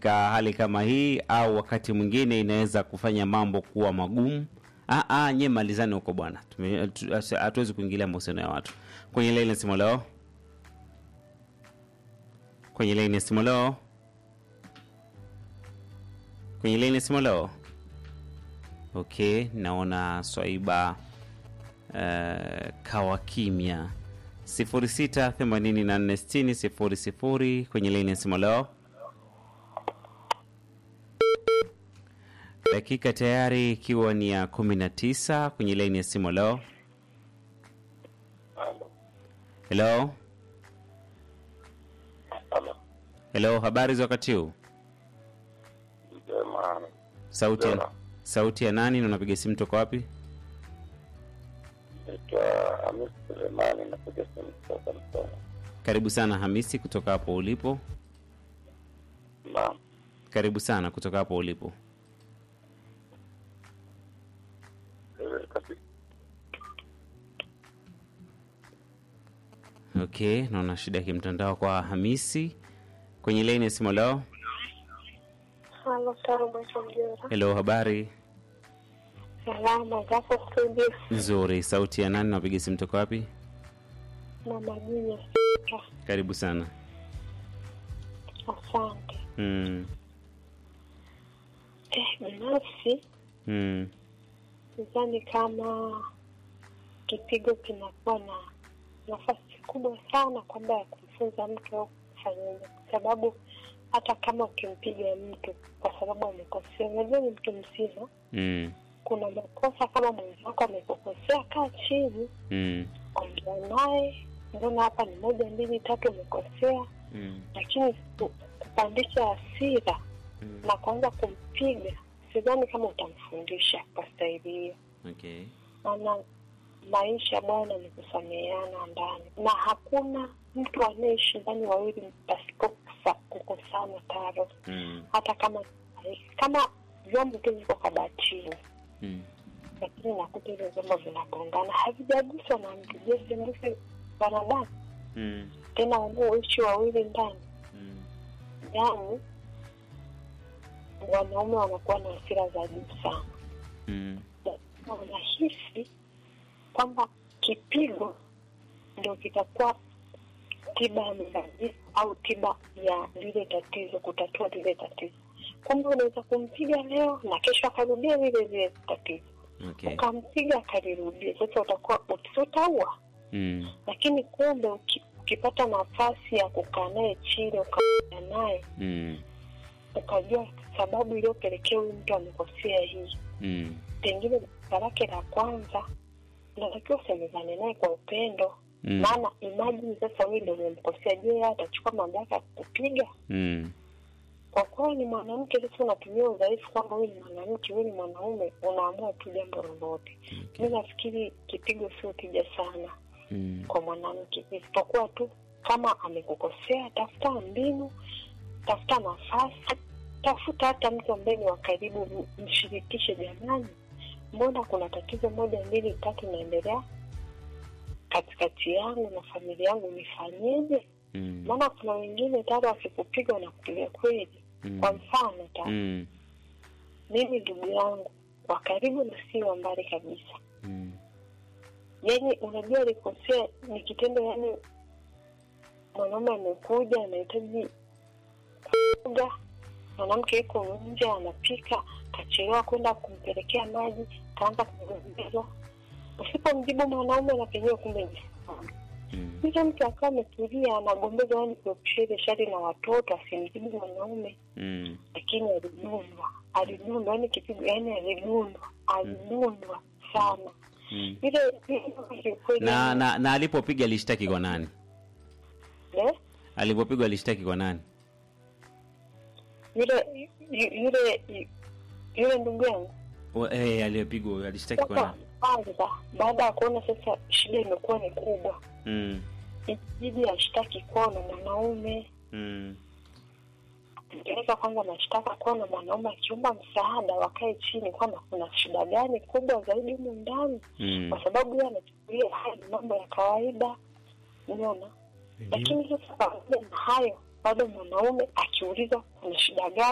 katika hali kama hii, au wakati mwingine inaweza kufanya mambo kuwa magumu. Ah, ah, nye malizani huko bwana, Tume- tu- asi- hatuwezi kuingilia mahusiano ya watu. Kwenye laini ya simu leo, kwenye laini ya simu leo, kwenye laini ya simu leo. Okay, naona Swaiba uh, kawa kimya 06846000 kwenye laini ya simu leo. Dakika tayari ikiwa ni ya 19 kwenye laini ya simu leo. Hello, Halo. hello, habari za wakati huu? Jema. Sauti ya, Jema. sauti ya nani na unapiga simu toka wapi? Naitwa Hamis Sulemani, napiga simu kutoka Msoma. Karibu sana Hamisi kutoka hapo ulipo. Naam. Karibu sana kutoka hapo ulipo. Eh, kasi- Okay, naona shida ya kimtandao kwa Hamisi kwenye laini ya simu leo. Halo, Salma Mjora. Hello, habari Salama zako studio nzuri. Sauti ya nani na unapiga simu toka wapi? na majina. Karibu sana. Asante. Mm, Eh, binafsi mm, sidhani kama kipigo kinakuwa na nafasi kubwa sana kwamba ya kumfunza mtu au kufanyaje, kwa sababu hata kama ukimpiga mtu kwa sababu amekosea, unajua ni mtu mzima, mm, kuna makosa kama mwenzako amekukosea, kaa chini mm, ongea naye, mbona hapa ni moja mbili tatu umekosea, mm, lakini ku- kupandisha hasira mm. na kuanza kumpiga, sidhani kama utamfundisha kwa staili hiyo. Okay. Maana maisha bwana ni kusameheana ndani, na hakuna mtu anayeishi ndani wawili pasipo kusa- kukosana taro, Mm, hata kama kama vyombo tu viko kabatini mm, lakini nakuta hivyo vyombo vinagongana, havijaguswa na mtu. Je, sembuse wanadamu mm, tena wanaoishi wawili ndani mm, yani wanaume wanakuwa na hasira za juu sana mm, Na wanahisi kwamba kipigo ndio kitakuwa tiba ya mgawanyiko au tiba ya lile tatizo, kutatua lile tatizo. Kumbe unaweza kumpiga leo na kesho akarudia lile lile tatizo, okay. ukampiga akalirudia. Sasa utakuwa utaua Mm, lakini kumbe uki- ukipata nafasi ya kukaa naye chini ukaongea naye mm, ukajua sababu iliyopelekea huyu mtu amekosea hii, mm, pengine kosa lake la kwanza, unatakiwa usemezane naye kwa upendo. mm, Maana imagine sasa wewe ndio umemkosea, je, yeye atachukua mamlaka ya kukupiga? mm, Kwa kuwa ni mwanamke, sasa unatumia udhaifu kwamba wewe ni mwanamke, wewe ni mwanaume, unaamua tu jambo lolote. okay. Mi nafikiri kipigo sio tija sana Mm, kwa mwanamke, isipokuwa tu kama amekukosea, tafuta mbinu, tafuta nafasi, tafuta hata mtu ambaye ni wa karibu, m- mshirikishe. Jamani, mbona kuna tatizo moja mbili tatu inaendelea katikati yangu na familia yangu, nifanyeje? mm, Maana kuna wengine tayari wakikupiga wanakupiga kweli. mm, Kwa mfano ta mm, mimi ndugu yangu wa karibu na si wa mbali kabisa mm, yani unajua alikosea ni kitendo yani mwanaume amekuja anahitaji kuoga mwanamke yuko nje anapika kachelewa kwenda kumpelekea maji kaanza kugombezwa usipomjibu mwanaume na penyewe kumbe ni sawa. mm, Yule mtu akawa ametulia anagombeza yani kuepusha ile shari na watoto asimjibu mwanaume mm, lakini alidundwa alidundwa yani kipigo yani alidundwa alidundwa sana mm. ile ile kweli na, na, na alipopiga alishtaki kwa nani? eh? Alipopigwa alishtaki kwa nani? yule yu- yule yu- yule ndugu yangu Wa- Eh, aliyepigwa alishtaki kwa sasa nani? kwanza baada ya kuona sasa shida imekuwa ni kubwa Mm, ibidi ashtaki kwao na mwanaume mm, peleka kwanza mashtaka kwao na mwanaume akiomba msaada wakae chini kwamba kuna shida gani kubwa zaidi humu ndani mm. kwa sababu yeye anachukulia haya ni mambo ya kawaida unaona lakini sasa pamoja na hayo bado mwanaume akiulizwa kuna shida gani